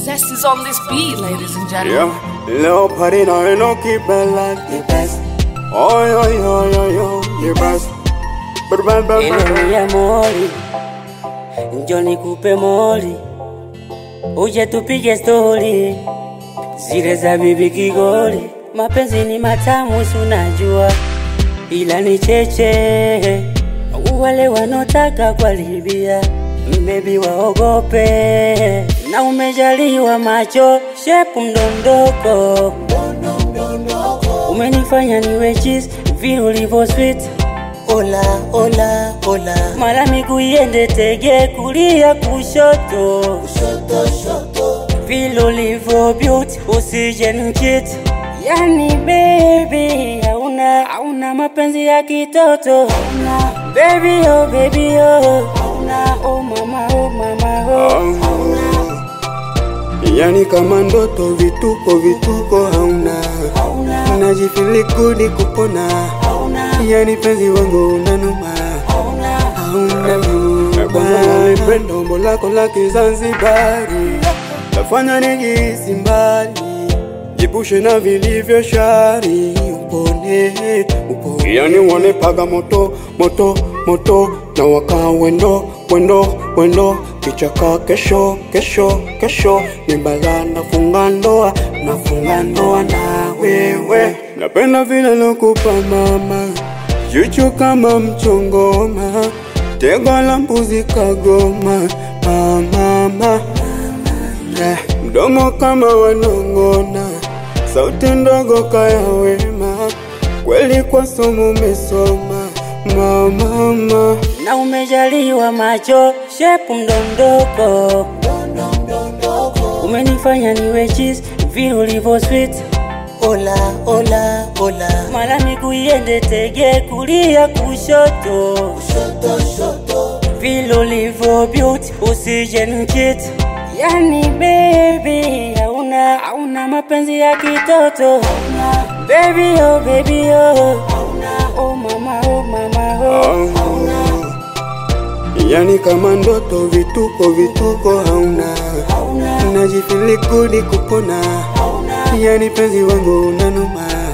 Zest is on this beat, ladies and gentlemen. Yeah, little party now you know keep it like the best. Oh yo yo yo yo, the best. But bad bad bad. ya moli, njo nikupe moli, uje tupige stori zile za bibi Kigoli. Mapenzi ni matamu, si unajua, ila ni cheche. Wale wanaotaka kuharibia mbebi waogope, na umejaliwa macho shepu mdondoko, umenifanya niwe cheese vile ulivyo sweet Ola, ola, ola. Mara miguu iende tege kulia kushoto, kushoto, shoto. Vile ulivyo beauty usije nichit. Yani baby hauna hauna mapenzi ya kitoto hauna baby oh baby oh hauna oh mama oh mama oh Yani kama ndoto vituko vituko hauna hauna Najifili kudi kupona hauna Yani penzi wangu unanuma hauna Hauna bwana Pendo umbo lako la kizanzibari Lafanya nijihisi mbali Jipushe na vilivyo shari Upone, upone Yani wanipaga moto, moto, moto Na waka wendo, wendo, wendo Kichaka kesho, kesho, kesho Ni bala nafunga ndoa, nafunga ndoa na wewe Napenda vile lokupa mama Jicho kama mchongoma Tego la mbuzi kagoma Mama, yeah. Mdomo kama wanongona Sauti ndogo kaya wema Kweli kwa somo umesoma Mama, na umejaliwa macho shepu mdondoko, umenifanya niwe cheese vile ulivyo sweet. Ola, ola, ola. Mara miguu iende tege kulia kushoto, kushoto, shoto. Vile ulivyo beauty usije nichit. Yani baby hauna hauna mapenzi ya kitoto hauna baby oh baby oh hauna oh mama oh mama oh yani kama ndoto vituko vituko hauna hauna Najifili kudi kupona hauna Yani penzi wangu unanuma